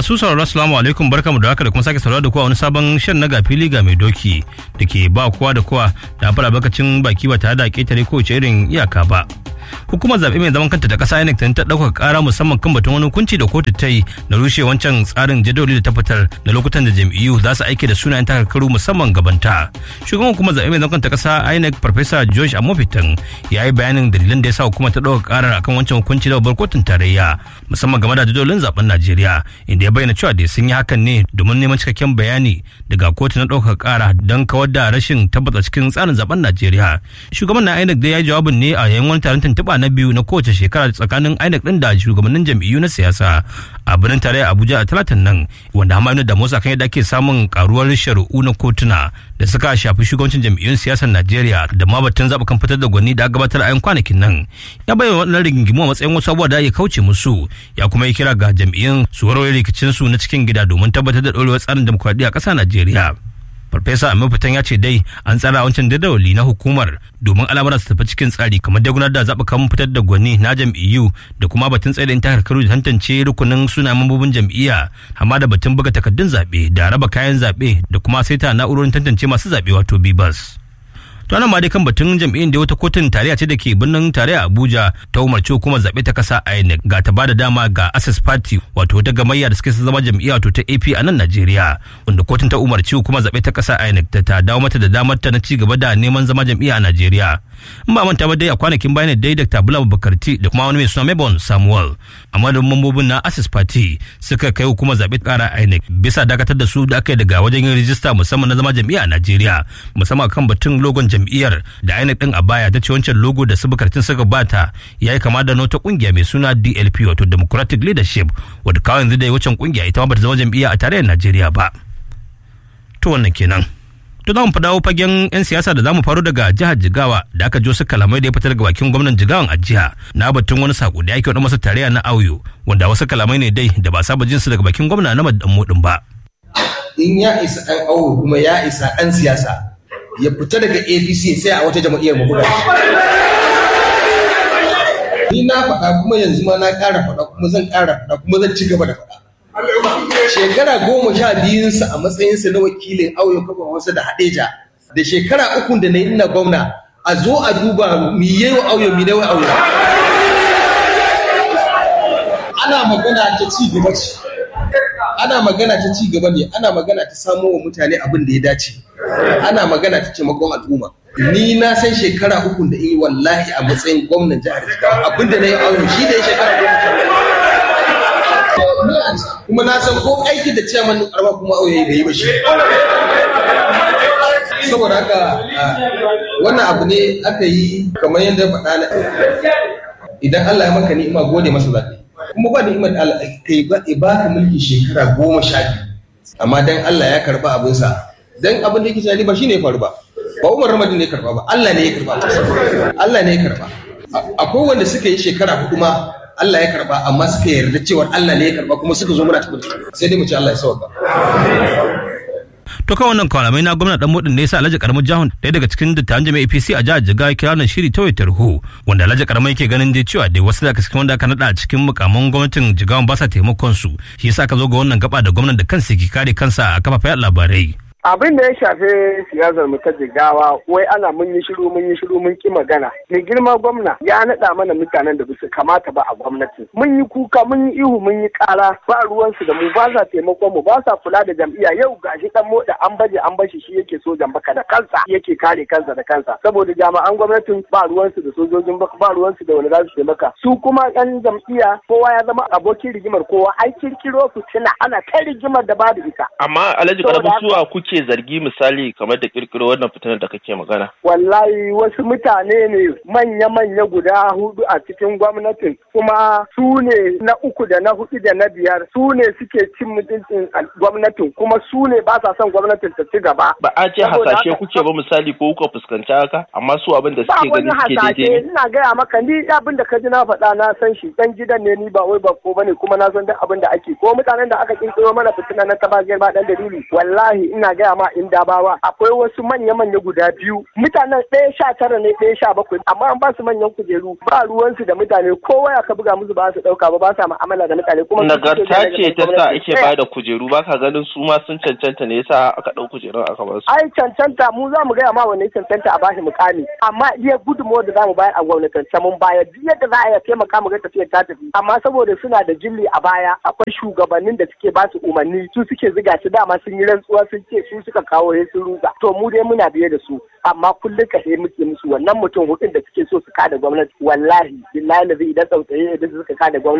masu sauraro assalamu alaikum barkamu da haka da kuma sake sauraro da kowa wani sabon shan na gafili ga mai doki da ke ba kowa da kowa da fara bakacin baki ba tare da ketare kowace irin iyaka ba. hukumar zaɓe mai zaman kanta da ƙasa INEC ta ɗaukaka ƙara musamman kan batun wani hukunci da kotu ta yi na rushe wancan tsarin jadawali da ta fitar da lokutan da jam'iyyu za su aike da sunayen takarkaru musamman gabanta. Shugaban hukumar zaɓe mai zaman kanta ƙasa INEC Farfesa George Amofitan ya yi bayanin dalilan da ya sa hukumar ta ɗaukaka ƙarar akan wancan hukunci da babbar kotun tarayya musamman game da jadawalin zaɓen Najeriya inda ya bayyana cewa da sun yi hakan ne domin neman cikakken bayani daga kotu na ɗaukaka ƙara don kawar da rashin tabbata cikin tsarin zaɓen Najeriya. Shugaban na INEC dai ya yi jawabin ne a yayin wani taron tuntuɓa na biyu na kowace shekara tsakanin INEC ɗin da shugabannin jam'iyyu na siyasa a birnin tarayya Abuja a talatin nan wanda hamanu da Musa kan yadda ake samun karuwar shari'u na kotuna da suka shafi shugabancin jam'iyyun siyasar Najeriya da ma batun zaɓukan fitar da gwani da gabatar a yan kwanakin nan ya bayyana waɗannan rigingimu a matsayin wasu abubuwa da ya kauce musu ya kuma yi kira ga jam'iyyun su warware rikicinsu na cikin gida domin tabbatar da ɗorewar tsarin demokuraɗiyya a ƙasar Najeriya. farfesa amin fitan ya ce dai an tsara wancan jadawali na hukumar domin al'amuran su tafi cikin tsari kamar da gudanar da zaɓukan fitar da gwani na jam'iyyu da kuma batun tsaye da takarkaru da tantance rukunin suna mambobin jam'iyya amma da batun buga takardun zaɓe da raba kayan zaɓe da kuma saita na'urorin tantance masu zaɓe wato bibas. to nan ma dai kan batun jam'iyyar da wata kotun tarayya ce da ke birnin tarayya abuja ta umarci hukumar zaɓe ta kasa inec ga ta bada dama ga access party wato wata gamayya da suke zama jam'iyya wato ta ap a nan najeriya wanda kotun ta umarci hukumar zaɓe ta kasa inec ta ta dawo mata da damar ta na ci gaba da neman zama jam'iyya a najeriya in ba manta ba dai a kwanakin bayan dai dr bula bakarti da kuma wani mai suna mebon samuel amma da mambobin na access party suka kai hukumar zaɓe kara inec bisa dakatar da su da aka yi daga wajen yin rijista musamman na zama jam'iyya a najeriya musamman kan batun logon jam'iyyar da INEC din a baya ta ce wancan logo da subukartin suka bata ya yi kama da wata kungiya mai suna DLP wato Democratic Leadership wadda kawai yanzu da wancan kungiya ita ma bata zama jam'iyya a tarayyar Najeriya ba. To wannan kenan. To za mu dawo fagen 'yan siyasa da za mu faru daga jihar Jigawa da aka jo su kalamai da ya fitar daga bakin gwamnan Jigawan a jiha na batun wani sako da ya wani masa tarayya na auyo wanda wasu kalamai ne dai da ba saba jinsu daga bakin gwamna na Madammudin ba. In ya isa ɗan auyo kuma ya isa ɗan siyasa ya fita daga apc sai a wata jam'iyyar mu buga ni na faɗa kuma yanzu ma na ƙara faɗa kuma zan ƙara faɗa kuma zan ci gaba da faɗa shekara goma sha biyunsa a matsayinsa na wakilin auyo kafa wasu da hadeja da shekara ukun da na yi ina gwamna a zo a duba mi yi wa auyo mi wa auyo ana magana ta ci gaba ce ana magana ta ci gaba ne ana magana ta samo wa mutane abin da ya dace ana magana ta taimakon al'umma ni na san shekara uku da yi wallahi a matsayin gwamnan jihar jigawa abin da na yi aure shi da ya shekara goma kuma na san ko aiki da ciyaman din karama kuma auye bai yi ba shi saboda haka wannan abu ne aka yi kamar yadda faɗa na idan Allah ya maka ni'ima gode masa zaɓe kuma ba ni'imar Allah kai ba ka mulki shekara goma sha biyu amma dan Allah ya karba abinsa dan abin da yake tunani ba shine ya faru ba ba Umar Ramadan ne ya karba ba Allah ne ya karba Allah ne ya karba akwai wanda suka yi shekara hudu ma Allah ya karba amma suka yarda cewa Allah ne ya karba kuma suka zo muna tabbata sai dai mu ce Allah ya sauka to kan wannan kalamai na gwamna dan mudin ne yasa Alhaji Karamin Jahun ɗaya daga cikin dattawan jami'a APC a jihar Jigawa kira nan shiri ta wayar hu wanda Alhaji Karamin yake ganin dai cewa dai wasu daga cikin wanda aka nada a cikin mukamman gwamnatin Jigawan ba sa taimakon su shi yasa aka zo ga wannan gaba da gwamnan da kansa ke kare kansa a kafafen labarai abin da ya shafi siyasar mu ta jigawa wai ana mun yi shiru mun yi shiru mun ki magana mai girma gwamna ya naɗa mana mutanen da basu kamata ba a gwamnati mun yi kuka mun yi ihu mun yi ƙara ba ruwansu da mu ba sa taimakon mu ba sa kula da jam'iyya yau gashi dan moda an baje an bashi shi yake sojan baka da kansa yake kare kansa da kansa saboda jami'an gwamnatin ba ruwansu da sojojin baka ba ruwansu da wani za su taimaka su kuma yan jam'iyya kowa ya zama abokin rigimar kowa ai kirkiro fitina ana kai rigimar da babu ita amma alhaji karamin suwa kuke kuke zargi misali kamar da kirkiro wannan fitinar da kake magana? Wallahi wasu mutane ne manya-manya guda hudu a cikin gwamnatin kuma su ne na uku da na hudu da na biyar su ne suke cin mutuncin gwamnatin kuma su ne ba sa son gwamnatin ta ci gaba. Ba a ce hasashe kuke ba misali ko kuka fuskanci haka amma su abin da suke gani suke daidai ne. Ina gaya maka ni abin da ka ji na faɗa na san shi dan gidan ne ni ba wai ba ko bane kuma na san duk abin da ake ko mutanen da aka kirkiro mana fitina na taba girma dan dalili wallahi ina gaya ma in dabawa akwai wasu manya-manya guda biyu mutanen ɗaya sha tara ne ɗaya sha bakwai amma an ba su manyan kujeru ba ruwansu da mutane kowa ya ka buga musu ba su ɗauka ba ba sa mu'amala da mutane kuma nagarta ce ta sa ake ba da kujeru ba ka ganin su ma sun cancanta ne yasa aka ɗau kujerun aka ba su. ai cancanta mu za mu gaya ma wanne cancanta a bashi mukami amma iya gudunmawar da za mu bayar a gwamnatance mun bayar duk yadda za a iya taimaka mu ga tafiyar ta tafi amma saboda suna da jilli a baya akwai shugabannin da suke ba su umarni su suke ziga su dama sun yi rantsuwa sun ce su suka kawo ya sun ruga to mu dai muna biye da su amma kullum ka muke musu wannan mutum hudun da suke so su kada gwamnati wallahi billahi idan tsautsaye da suka kada gwamnati